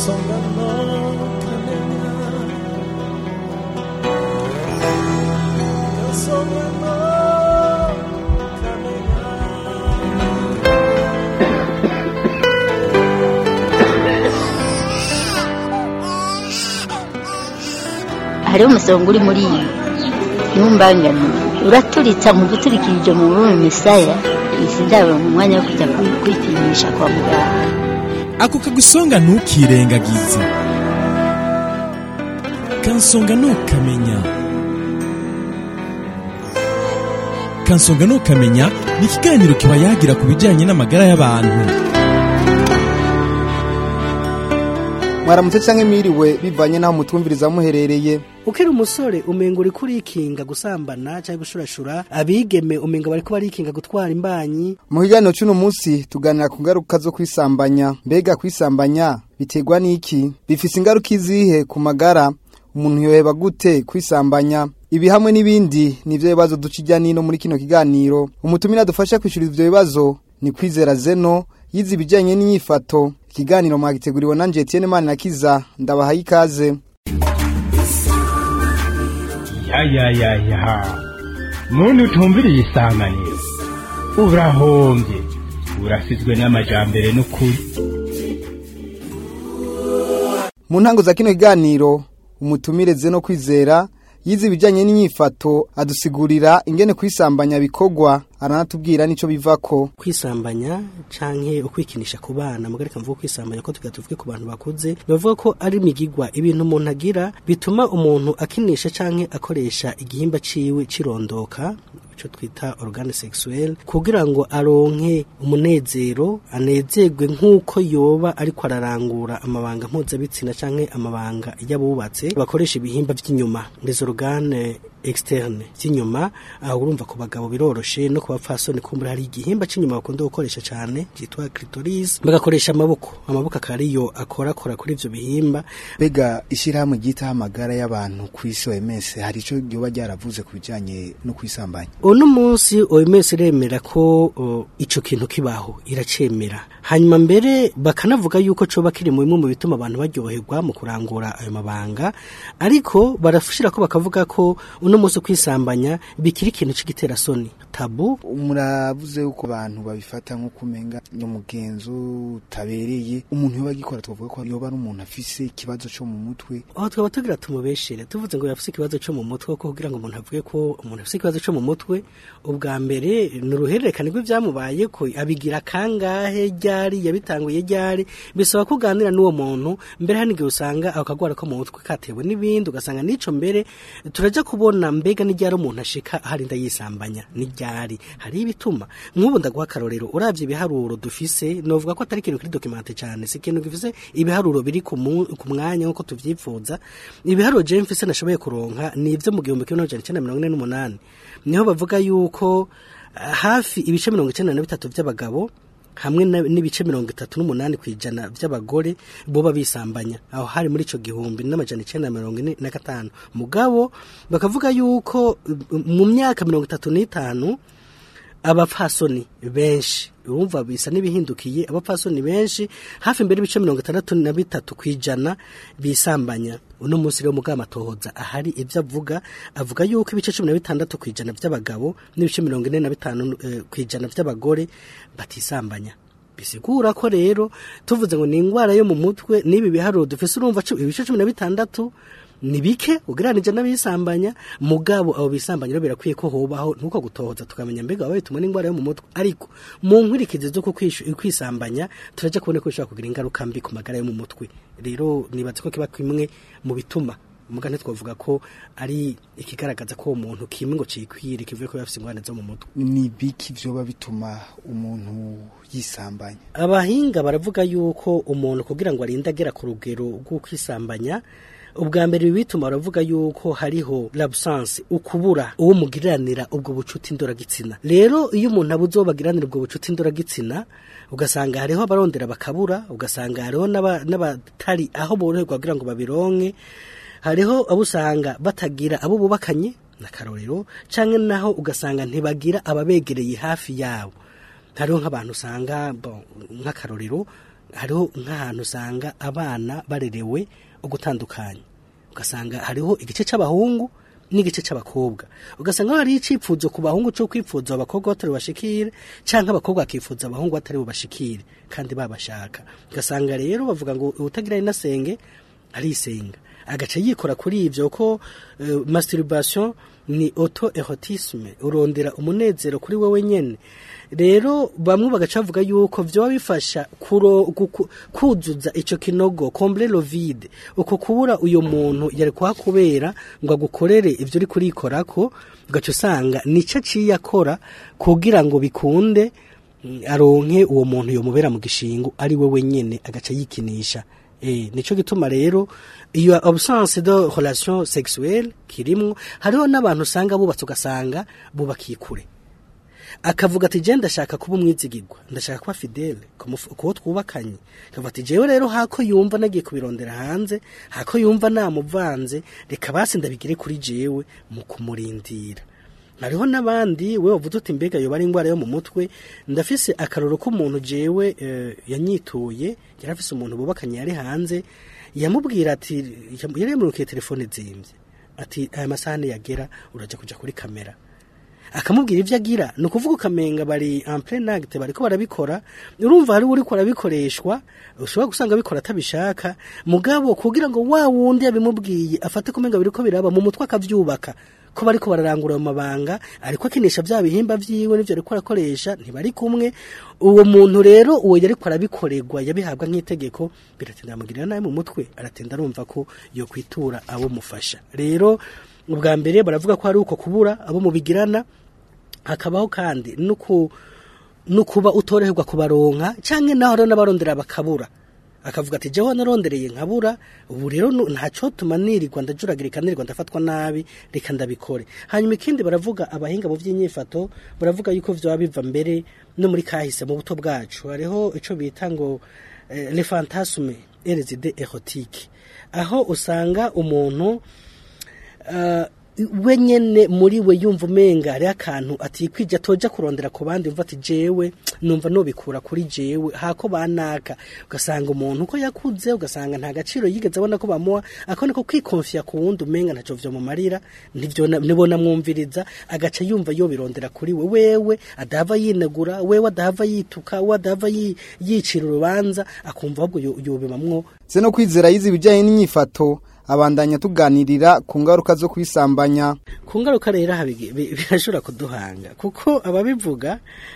kansonga no kamenya kansonga no kamenya hariho umusonga uri muri iyi ntumbangane uraturitsa mu guturikirije mu rurimi misaya izi ndabo mu mwanya wo kujya kwi- kwipimisha kwa muganga ako kagusonga ntukirengagize kansonga ntukamenya kansonga ntukamenya ni ikiganiro kiba yagira ku bijyanye n'amagara y'abantu mwaramutse canke mwiriwe bivanye n'aho mutumviriza muherereye ukiri umusore umenga uri kurikinga gusambana cyangwa gushurashura abigeme umenga bariko barikinga gutwara imbanyi mu kiganiro c'uno munsi tuganira ku ngaruka zo kwisambanya mbega kwisambanya biterwa n'iki bifise ingaruka izihe ku magara umuntu yoheba gute kwisambanya ibi hamwe n'ibindi nivyo bibazo duca ijya nino muri kino kiganiro umutumire adufasha kwishura ivyo bibazo ni kwizera zeno yize ibijanye n'inyifato ikiganiro mwagiteguriwe nanje Etienne Manirakiza ndabahaye ikaze ya ya ya ya muntu utumviriye isanganiro urahombye urasizwe n'amajambere n'ukuri mu ntango za kino kiganiro umutumire zeno kwizera yize ibijanye n'inyifato adusigurira ingene kwisambanya bikorwa aranatubwira nico bivako kwisambanya canke ukwikinisha ku bana mugareka mvuga kwisambanya ko tugira tuvuge ku bantu bakuze bavuga ko ari imigigwa ibintu umuntu agira bituma umuntu akinisha canke akoresha igihimba ciwe cirondoka ico twita organe sexuel kugira ngo aronke umunezero anezerwe nk'uko yoba ariko ararangura amabanga mpuzabitsina canke amabanga y'abubatse bakoresha ibihimba vy'inyuma les organes externe vy'inyuma aho urumva ku bagabo biroroshe no ku bapfasoni kumbura hari igihimba c'inyuma bakunda gukoresha cane citwa clitoris bagakoresha amaboko amaboko akaba ariyo akorakora kuri ivyo bihimba mbega ishyirahamwe ryitaho amagara y'abantu ku isi OMS hari ico ryoba ryaravuze ku bijanye no kwisambanya uno munsi OMS iremera ko o, ico kintu kibaho iracemera hanyuma mbere bakanavuga yuko coba kiri mu bimwe mu bituma abantu baryoherwa mu kurangura ayo mabanga ariko barashira ko bakavuga ko uno munsi kwisambanya bikiri ikintu c'igitera soni tabu muravuze yuko abantu babifata nko kumenga umugenzo utabereye umuntu yoba agikora twavuga ko yoba ari umuntu afise ikibazo co mu mutwe aho twaba tugira tumubeshere tuvuze ngo yafise ikibazo cyo mu mutwe ko kugira ngo umuntu avuge ko umuntu afise ikibazo cyo mu mutwe ubwa mbere ni uruhererekane rw'ibyamubaye ko abigira kangahe ryari yabitanguye ryari bisaba kuganira n'uwo muntu mbere hari igihe usanga ako kagwara ko mu mutwe katewe n'ibindi ugasanga n'ico mbere turaja kubona mbega n'iryari umuntu ashika aharinda yisambanya n'iryari hari ibituma nk'ubu ndaguha akarorero uravye ibiharuro dufise novuga ko atari ikintu kuri documente cyane si ikintu gifise ibiharuro biri ku mu- ku mwanya nk'uko tuvyifuza ibiharuro je mfise nashoboye kuronka ni ivyo mu gihumbi kimwe n'amajana icenda na mirongo ine n'umunani niho bavuga yuko ah, hafi ibice mirongo icenda na bitatu vy'abagabo hamwe na- n'ibice mirongo itatu n'umunani ku ijana vy'abagore boba bisambanya aho hari muri ico gihumbi n'amajana icenda na mirongo ine na gatanu mugabo bakavuga yuko uh, mu myaka mirongo itatu n'itanu abapfasoni benshi urumva bisa n'ibihindukiye abapfasoni benshi hafi mbere ibice mirongo itandatu na bitatu ku ijana bisambanya uno munsi rero mugama atohoza ahari ibyo avuga avuga yuko ibice cumi na bitandatu ku ijana by'abagabo n'ibice mirongo ine na bitanu eh, ku ijana by'abagore batisambanya bisigura ko rero tuvuze ngo ni indwara yo mu mutwe n'ibi biharuro dufise urumva cu- ibice cumi na bitandatu ni bike ugereranije n'abisambanya mugabo abo bisambanya rero birakwiye ko hobaho nuko gutohoza tukamenya mbega baba bitumwe n'indwara yo mu mutwe ariko mu nkurikizi zo ku kwishu- kwisambanya turaja kubona ko bishobora kugira ingaruka mbi ku magara yo mu mutwe rero nibaza ko kiba kimwe mu bituma mugane twavuga ko ari ikigaragaza ko uwo muntu kimwe ngo cikwire kivuye ko yafise ingorane zo mu mutwe ni biki vyoba bituma umuntu yisambanya abahinga baravuga yuko umuntu kugira ngo arinde agera ku rugero rwo kwisambanya ubwa mbere ibi bituma baravuga yuko hariho l'absence ukubura uwo mugiriranira ubwo bucuti ndoragitsina rero iyo umuntu abuze uwo bagiranira ubwo bucuti ndoragitsina ugasanga hariho abarondera bakabura ugasanga hariho n'aba- n'abatari aho boroherwa kugira ngo babironke hariho abo usanga batagira abo bubakanye n'akarorero canke naho ugasanga ntibagira ababegereye hafi yabo hariho nk'abantu usanga bon, nk'akarorero hariho nk'ahantu usanga abana barerewe ugutandukanya ugasanga hariho igice c'abahungu n'igice c'abakobwa ugasanga hariho icipfuzo ku bahungu co kwipfuza abakobwa batari bashikire canke abakobwa bakifuza abahungu batari bubashikire kandi babashaka ugasanga rero bavuga ngo utagira inasenge arisenga agaca yikora kuri ivyo ko uh, masturbation ni auto erotisme urondera umunezero kuri wewe nyene rero bamwe bagaca bavuga yuko vyoba bifasha kuro, guku, kuzuza ico kinogo combler le vide uko kubura uyo muntu yari kuhakubera ngo agukorere ivyo uri kurikorako ugaca usanga nico aciye akora kugira ngo bikunde mm, aronke uwo muntu yomubera mu gishingo ari wewe nyene agaca yikinisha Eh, nico gituma rero iyo absence de relation sexuelle kirimwo hariho n'abantu usanga bubatse ugasanga bubakiye kure akavuga ati je ndashaka kuba umwizigirwa ndashaka kuba fidele kuwo twubakanye akavuga ati jewe rero hako yumva nagiye kubirondera hanze hako yumva namuvanze reka basi ndabigire kuri jewe mu kumurindira hariho n'abandi we wavuze uti mbega yoba ari indwara yo mu mutwe ndafise akaroro k'umuntu jewe eh, yanyituye yari afise umuntu bubakanye yari hanze yamubwira ati yari yamurukiye telefone zimvye ati aya masaha niyagera uraja kuja kuri kamera akamubwira ivyo agira ni ukuvuga ukamenga bari en plein acte bariko barabikora urumva hari uriko arabikoreshwa ushobora gusanga abikora atabishaka mugabo kugira ngo wa wundi yabimubwiye afate kumenga biriko biraba mu mutwe akavyubaka ko bariko bararangura mu mabanga ariko akinisha vya bihimba vyiwe n'ivyo ariko arakoresha ntibari kumwe uwo muntu rero uwo yariko arabikorerwa yabihabwa nk'itegeko biratinda amugirira nabi mu mutwe aratinda arumva ko yo kwitura abo mufasha rero ubwa mbere baravuga ko hari uko kubura abo mubigirana hakabaho kandi nuku nukuba utoroherwa kubaronka canke naho rero n'abarondera bakabura akavuga ati jewe narondereye nkabura ubu rero nu- ntaco tuma nirirwa ndajuragirika nirirwa ndafatwa nabi reka ndabikore hanyuma ikindi baravuga abahinga mu vy'inyifato baravuga yuko vyoba biva mbere no muri kahise mu buto bwacu hariho ico bita ngo eh, le fantasme et les idées érotiques aho usanga umuntu uh, we nyene muri we yumva umenga hariho akantu atikwije atoja kurondera ku bandi yumva ati jewe numva nobikura kuri jewe hako banaka ugasanga umuntu uko yakuze ugasanga nta gaciro yigeze abona ko bamuha akabona ko kwikonfiya ku wundi umenga ntaco vyomumarira nivyo na- nibona mwumviriza agaca yumva yobirondera kuri we wewe adahava yinegura wewe adahava yituka we adahava yi- yicira urubanza akumva ahubwo yo- yobimamwo se no kwizera yize ibijyanye n'inyifato abandanya tuganirira ku ngaruka zo kwisambanya ku ngaruka rero aha bigi- bi- birashobora kuduhanga kuko ababivuga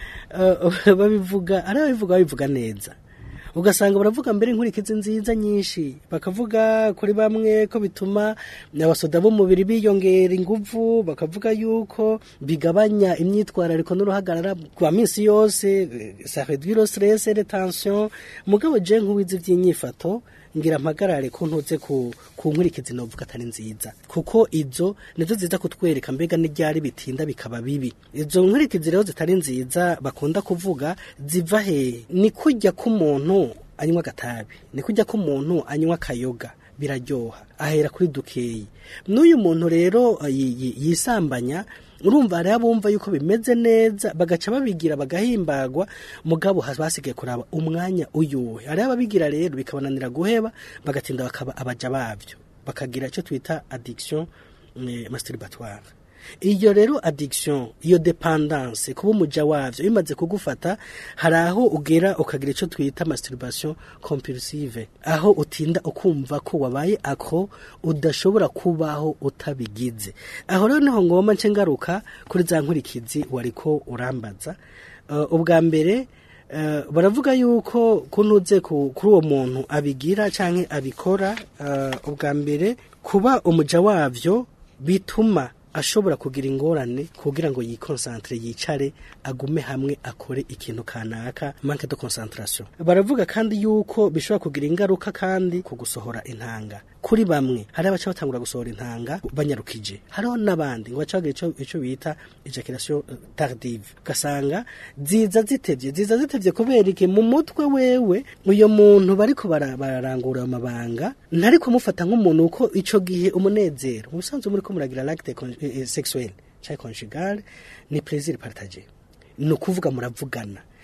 eh, babivuga ari ababivuga babivuga neza ugasanga baravuga mbere inkurikizi nziza nyinshi bakavuga kuri bamwe ko bituma abasoda b'umubiri biyongera inguvu bakavuga yuko bigabanya imyitwarariko n'uruhagarara rwa minsi yose eh, ça réduit le stress et les tensions mugabo je nk'uwize ivy'inyifato ngira mpagarare ko ntuze ku ku nkurikizi novuga atari nziza kuko izo nizo ziza kutwereka mbega n'iryari bitinda bikaba bibi izo nkurikizi rero zitari nziza bakunda kuvuga ziva he ni kujya k'umuntu anywa agatabi ni kujya k'umuntu anywa akayoga biraryoha ahera kuri dukeyi n'uyu muntu rero eh, yi- yi- yisambanya urumva hariho abumva yuko bimeze neza bagaca babigira bagahimbagwa mugabo ha- basigaye kuraba umwanya uyuwe hariho ababigira rero bikabananira guheba bagatinda bakaba abaja bavyo bakagira icyo twita addiction eh, masturbatoire iyo rero addiction iyo dependance kuba umuja wavyo bimaze kugufata hari aho ugera ukagira icyo twita masturbation compulsive aho utinda ukumva ko wabaye ako udashobora kubaho utabigize aho rero niho ngomba nce ngaruka kuri za nkurikizi wariko urambaza Uh, ubwa mbere uh, baravuga yuko kuntuze ku- kuri uwo muntu abigira canke abikora uh, ubwa mbere kuba umuja wavyo bituma ashobora kugira ingorane kugira ngo yikonsantre yicare agume hamwe akore ikintu kanaka manque de concentration baravuga kandi yuko bishobora kugira ingaruka kandi ku gusohora intanga kuri bamwe hari abaca batangura gusohora intanga banyarukije hariho n'abandi ngo baca bagira ico ico bita ejaculation eh, tardive ugasanga ziza zitevye ziza zitevye kubera iki mu mutwe wewe uyo muntu bariko bara- bararangura amabanga ntari kumufata nk'umuntu uko ico gihe umunezero mu bisanzwe muri ko muragira l'acte con- eh, eh, sexuel canke conjugal ni plaisir partagé ni ukuvuga muravugana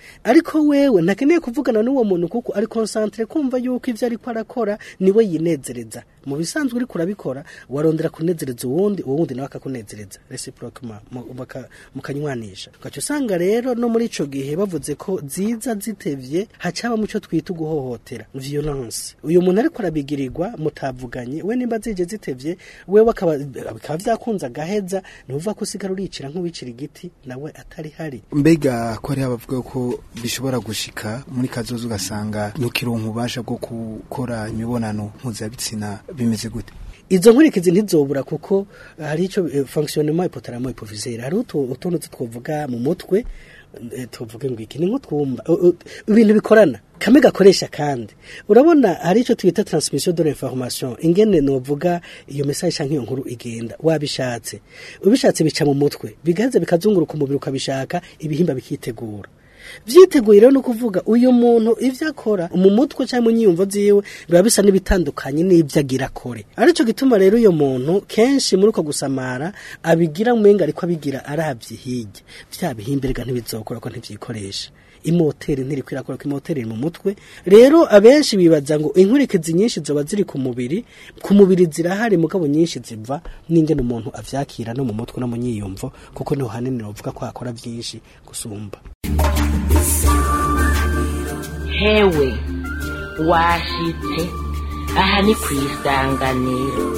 ariko wewe ntakeneye kuvugana n'uwo muntu kuko ari concentre kumva yuko ivyo ariko arakora niwe yinezereza mu bisanzwe uriko urabikora warondera kunezereza uwundi uwo wundi nawe akakunezereza reciproquement mu- baka- mukanywanisha ugaca usanga rero no muri ico gihe bavuze ko ziza zitevye hacaba muco twita uguhohotera violence uyu muntu ariko arabigirirwa mutavuganye we nimba zije zitevye wewe akaba bikaba vyakunze agaheza ntuvuga ko usigara uricira nk'uwicira igiti nawe atari hari mbega ko hariho abavuga ko bishobora gushika muri kazoza ugasanga ntukironka ububasha bwo gukora imibonano mpuzabitsina bimeze gute izo nkurikizi ntizobura kuko hari icyo eh, fonctionnement hypothalamo hypophysaire hari utu- utuntu twovuga mu mutwe eh, tuvuge ngo iki ni nk'utwumva u- u- ibintu bikorana kame gakoresha kandi urabona hari icyo twita transmission de l'information ingene novuga iyo message canke iyo nkuru igenda wabishatse ubishatse bica mu mutwe bigaze bikazunguruka umubiri ukabishaka ibihimba bikitegura vyiteguye rero no kuvuga uyu muntu ivyo akora mu mutwe cyangwa mu nyiyumvo ziwe biba bisa n'ibitandukanye n'ivyo agira akore arico gituma rero uyo muntu kenshi muri uko gusamara abigira mwenga ariko abigira aravye hirya vya bihimbirega ntibizokora ko ntivyikoresha imoteri ntiri kwirakora ko imoteri iri mu mutwe rero abenshi bibaza ngo inkurikizi nyinshi zoba ziri ku mubiri ku mubiri zirahari mugabo nyinshi ziva n'ingene umuntu avyakira no mu mutwe no mu nyiyumvo kuko niho hanini bavuga ko hakora vyinshi gusumba hewe washitse aha ni ku isanganiro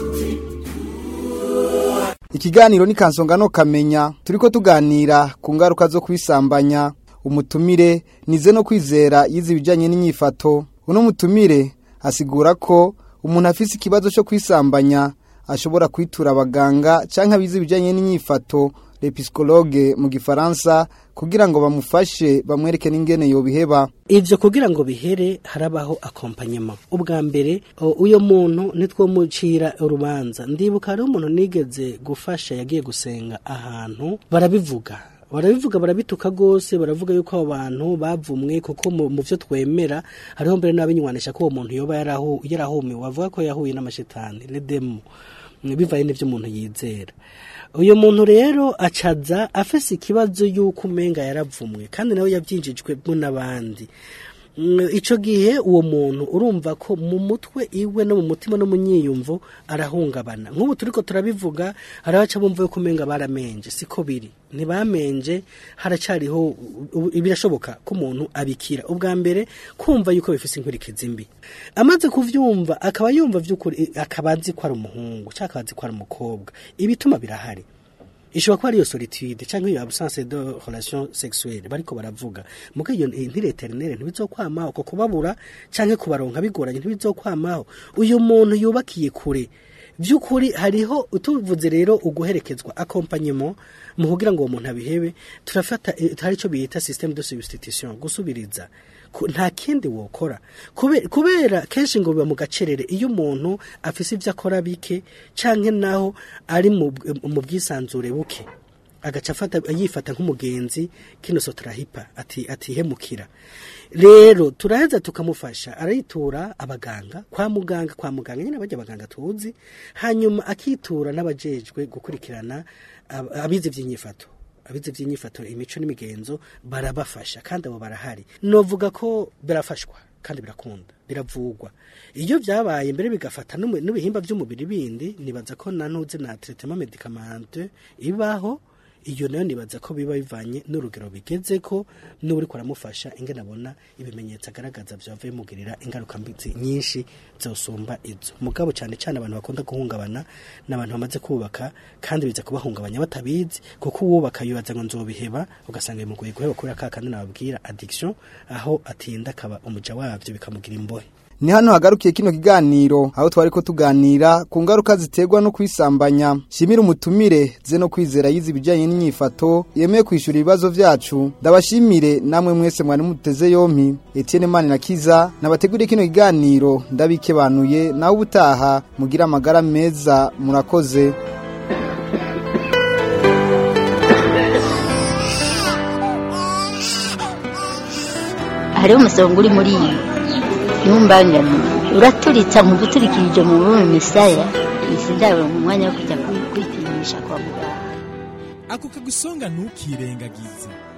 ikiganiro ni kansongano kamenya turiko tuganira ku ngaruka zo kwisambanya umutumire nize no kwizera yize ibijanye n'inyifato uno mutumire asigura ko umuntu afise ikibazo cyo kwisambanya ashobora kwitura abaganga canke abize ibijanye n'inyifato le psychologue mu gifaransa kugira ngo bamufashe bamwereke n'ingene yobiheba ivyo kugira ngo bihere harabaho accompagnement ubwa mbere o, uyo muntu nitwomucira urubanza ndibuka hariho umuntu nigeze gufasha yagiye gusenga ahantu barabivuga barabivuga barabituka gose baravuga yuko abo bantu bavumwe kuko mu mu vyo twemera hariho mbere n'abinywanisha ko uwo muntu yoba yarahu- yarahumiwe bavuga ko yahuye n'amashetani le demo bivaye n'ivyo umuntu yizera uyu muntu rero acaza afise ikibazo y'uko umenga yaravumwe kandi nawe yavyinjijwemo n'abandi Mm, ico gihe uwo muntu urumva ko mu mutwe iwe no mu mutima no mu nyiyumvo arahungabana nk'ubu turiko turabivuga hari abaca bumva yuko umenga baramenje siko biri ntibamenje haracariho u- u- birashoboka ko umuntu abikira ubwa mbere kumva yuko bifise inkurikizi mbi amaze kuvyumva akaba yumva vy'ukuri akaba azi ko ari umuhungu cyangwa akaba azi ko ari umukobwa ibituma birahari ishobora kuba ariyo solitude cyangwa iyo absence de relation sexuelle bariko baravuga muga iyo ntire eternelle ntibizokwamaho ko kubabura canke kubaronka bigoranye ntibizokwamaho uyu muntu yubakiye kure by'ukuri hariho tuvuze rero uguherekezwa accompagnement mu kugira ngo uwo muntu abihebe turafata eh, hari ico bita système de substitution gusubiriza Ku- nta kindi wokora Kube- kubera kenshi ngo biba mu gacerere iyo umuntu afise ivyo akora bike canke naho ari mu mu bwisanzure buke agaca afata yifata nk'umugenzi kino sotrahipa ati atihemukira rero turaheza tukamufasha arayitura abaganga kwa muganga kwa muganga nyine bajya abaganga tuzi hanyuma akitura n'abajejwe gukurikirana ab- abize ivy'inyifato abize ivy'inyifato imico n'imigenzo barabafasha kandi abo barahari novuga ko birafashwa kandi birakunda biravugwa iyo byabaye mbere bigafata n'umu- n'ibihimba by'umubiri bindi nibaza ko nanuze na traitement medicamente ibaho iyo nayo nibaza ko biba bivanye n'urugero bigeze ko n'uri kuramufasha ingene abona ibimenyetso agaragaza byavuye mugirira ingaruka mbi zi- nyinshi zosumba izo mugabo cyane cyane abantu bakunda guhungabana n'abantu bamaze kubaka kandi biza kubahungabanya batabizi kuko uwubaka yibaza ngo nzobiheba ugasanga bimugoye guheba kubera ka kandi nababwira addiction aho atinda akaba umuja wabyo bikamugira imbohe ni hano hagarukiye kino kiganiro aho twari ko tuganira ku ngaruka ziterwa no kwisambanya shimira umutumire ze no kwizera yize ibijyanye n'inyifato yemeye kwishyura ibibazo byacu ndabashimire namwe mwese mwari muteze yompi Etienne Mani na Kiza nabateguriye kino kiganiro ndabikebanuye nawe ubutaha mugira amagara meza murakoze hariho umusonga uri muri iyi ntumbangane uraturitsa mu guturikirije mu rurimi misaya izi ndabo mu mwanya wo kujya kwi- kwipimisha kwa muganga ako kagusonga ntukirengagize